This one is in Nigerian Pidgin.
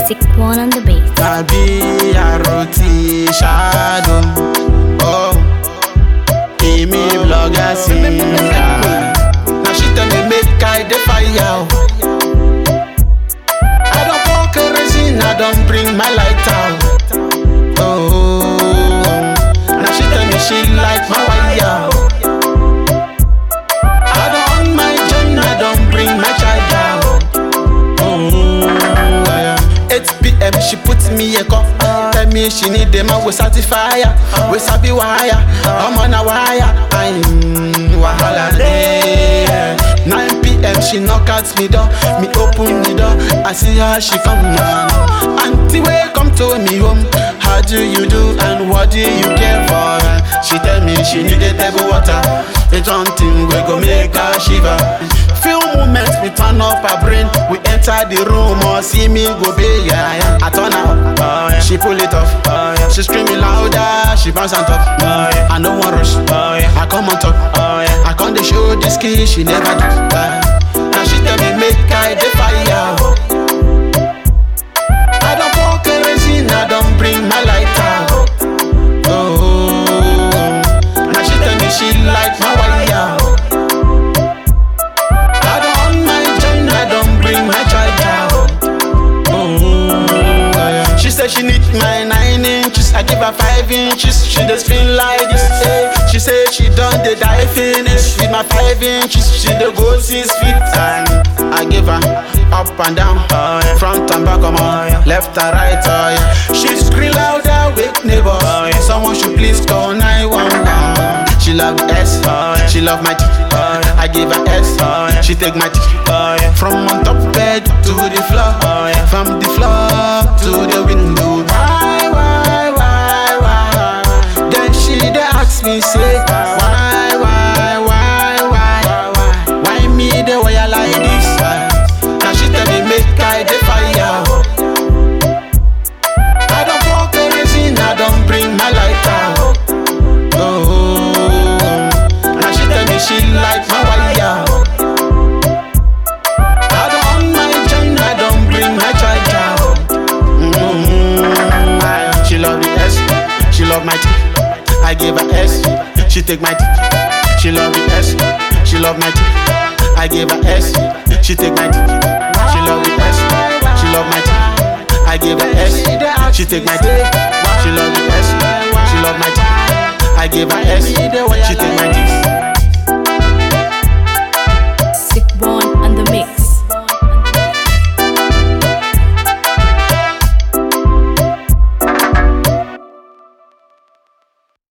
Sick one on the bass. Tàbí àròtí ṣáàdùn. Oh, èmi blogger singer. Na she tell me make I dey fire. o. I don pour kerosene, I don bring my lighter. o. Oh, na she tell me she like my wire. o. I don on my gen, I don bring my charger. o. Oh, yeah. 8 p.m. she put me a call. Tell me she need them and we certifier. We sabi wire. I'm on a wire. I'm wahala day. 9 p.m. she knock at me door. Me open the door. I see her she come down. Auntie way come to me home. How do you do and what do you care for? She tell me she need a table water. It's something we go make her shiver. Few moments we turn up her brain. We enter the room or see me go be yeah, yeah. I turn her up, oh, yeah. she pull it off. Oh, yeah. She screaming louder, she bounce on top. Oh, yeah. I no one rush, oh, yeah. I come on top. Oh, yeah. I come to show this key she never do. Uh, now she tell me make I the fire. oh. I don't pour kerosene, I don't bring my lighter. Oh, now she tell me she like my wire. I don't on my gen, I don't bring my charger. Oh, she said she need my nine inches, I give her five inches. She just feel like this. eh. She said she done the die finish with my five inches. She the go six feet and I give her up and down, front and back, come on, left and right. Oh, yeah. She scream louder, wake neighbors. Someone should please call 911. She love the S, she love my T. I give her S, she take my T. From on top bed to the floor, from the floor to the window. Why, why, why, why? Then she dey ask me say, why, why, why, why, why? Why me the way I like this? Now she tell me make I the fire. I don't pour kerosene, I don't bring my lighter. Oh, now she tell me she like my wire. I don't on my gen, I don't bring my charger. Mm, She love the S, she love my T. I give her S, she take my T. She love the S, she love my T. I give her S, she take my T. She love the S, she love my T. I give her S, she take my T. She love the S, she love my T. I give her S, she take my T.